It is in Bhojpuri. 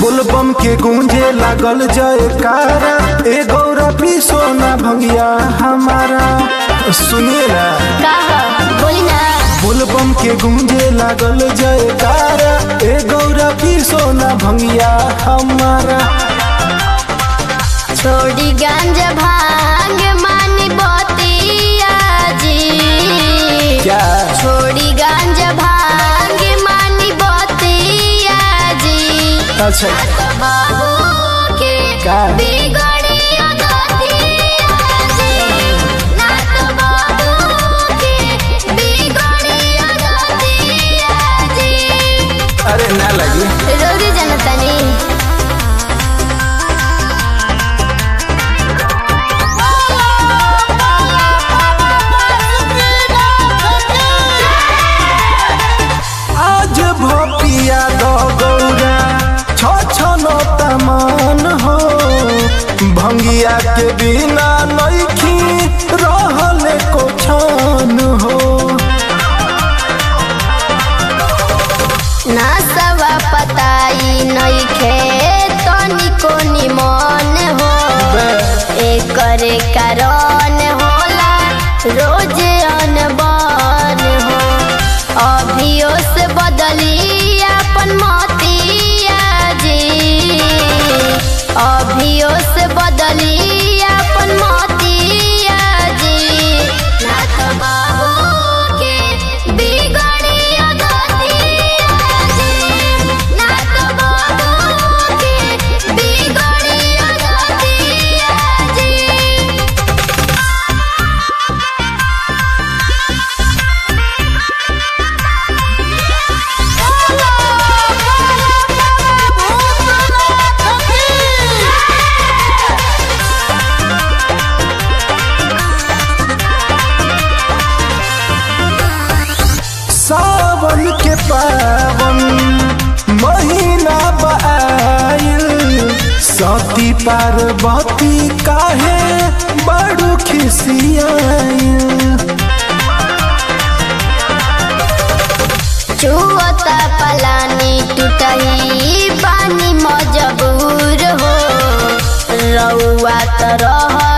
बोलबम के गूंजे लागल जयकारा ए गौरा पी सोना भंगिया हमारा सुनिए ना कहा बोली ना बोलबम के गूंजे लागल जयकारा ए गौरा पी सोना भंगिया हमारा छोड़ी गांजा भांग मानी बतिया जी क्या छोड़ी गांजा भांग मानी बतिया जी अच्छा बाबू के का? बिगड़ी अगतिया जी ना तो बाबू के बिगड़ी अगतिया जी अरे ना लगी रोरी जनतनी आज भपिया दो गौरा छ छ नो तमान हो भंगिया के बिना नइखी रहले को छान हो ना सवा पताई नइखे तनिको निमन हो एकरे कारण होला रोज अनबन हो अभियो से बदली अपन मतिया जी अभियो से बदली अपन मतिया जी ना तो बाबू के बिगड़ी अगतिया जी ना तो बाबू के बिगड़ी अगतिया जी सावन के पावन महीना बाइल सती पार्वती काहे बड़ू खिसियाइल चुअता पलानी टूटही पानी मजबूर हो रउआ त रह